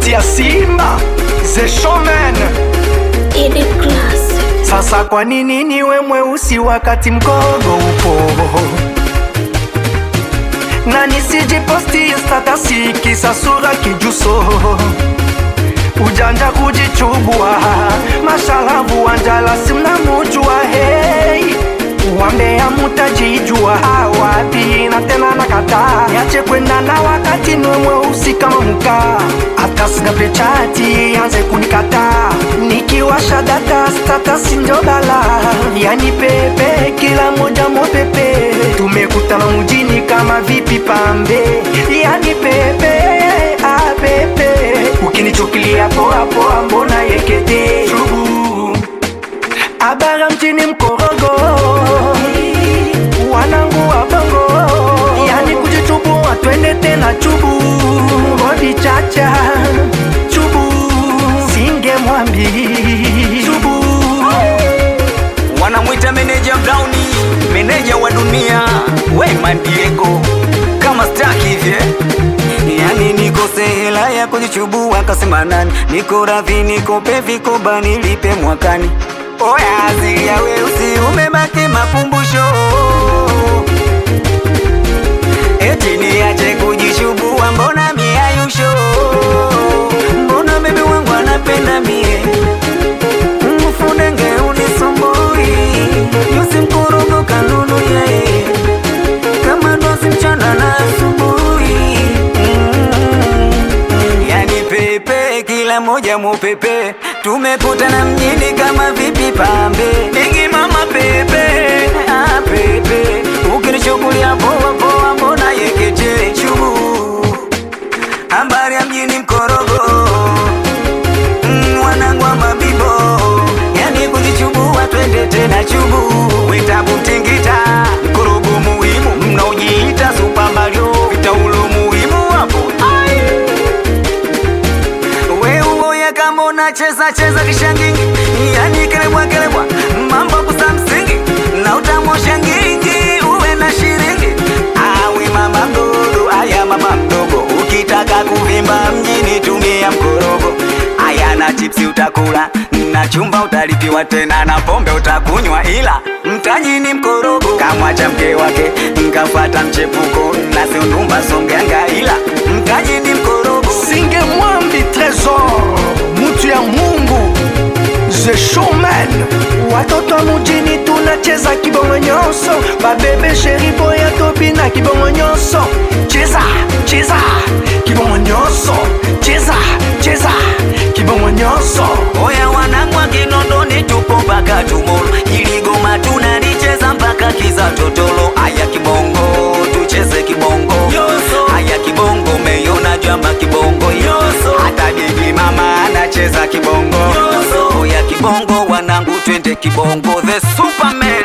sauti ya Simba The Showman. Ili class. Sasa kwa nini niwe mweusi wakati mkogo upo? Na nisijiposti statasi kisa sura kijuso ujanja kujichubua mashalavu wanjala simnamujua hey wambea mutajijua wapi na tena nakataa niache kwenda na wakati niwe mweusi kama mkaa hata sina pechati anze kunikataa nikiwasha data statasi ndio bala yani pepe kila moja mopepe tumekutana mjini kama vipi pambe yani pepe ah pepe ukinichukilia poa poa mbona yekete Shubu. Abara mjini mkorogo wanangu wa bongo yani kujichubua twende tena chubu bodi chacha chubu singe mwambi chubu wanamwita meneja Browni, meneja wa dunia Wema Diego kama staki hivye yani nikose hela ya kujichubua kasema nani niko radhi nikope vikoba nilipe mwakani oya asili ya weusi umebaki makumbusho eti niache kujichubua mbona miayusho mbona bebi wangu anapenda mie mfunenge unisumbui yusi mkurugu kanunu yeye kama dosi mchana na asubuhi Mm, yani pepe kila moja mupepe tumekutana mjini kama vipi pambe dingi mama pepe ah, pepe ukinichukulia poa poa mbona yekete chubu habari ya mjini mkorogo Mm, wanangu wa mabibo yani kujichubua twende tena chubu witabu mtingita mkorogo muhimu mnaojiita Super Mario vitaulo muhimu hapo Ai. we uoya kama unacheza cheza kishangingi yani kelebwa kelebwa mambo kusa msingi na utamosha ngingi uwe na shiringi awe mama mdogo aya mama mdogo ukitaka kuvimba mjini tumia mkorogo aya na chipsi utakula na chumba utalipiwa tena na pombe utakunywa ila mtaji ni mkorogo kamwacha mke wake nkafata mchepuko na siundumba songeanga ila mtaji ni mkorogo singe mwambi tresor mutu ya mungu the showman watoto wa mujini tunacheza kibongo nyonso babebe sheri boya tobina kibongo nyonso cheza cheza kibongo nyonso cheza cheza kibongo nyonso oya wanangu wa kinondoni tupo mpaka tumolo iligoma tunalicheza mpaka kiza totolo aya kibongo tucheze kibongo aya kibongo meiona jamba kibongo hata digi mama anacheza kibongo oya kibongo wanangu twende kibongo the superman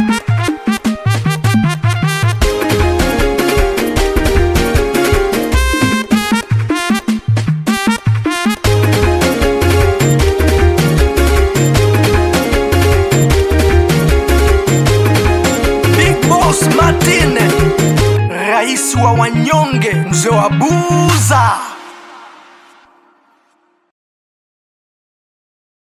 big boss martin rais wa wanyonge mzee wa buza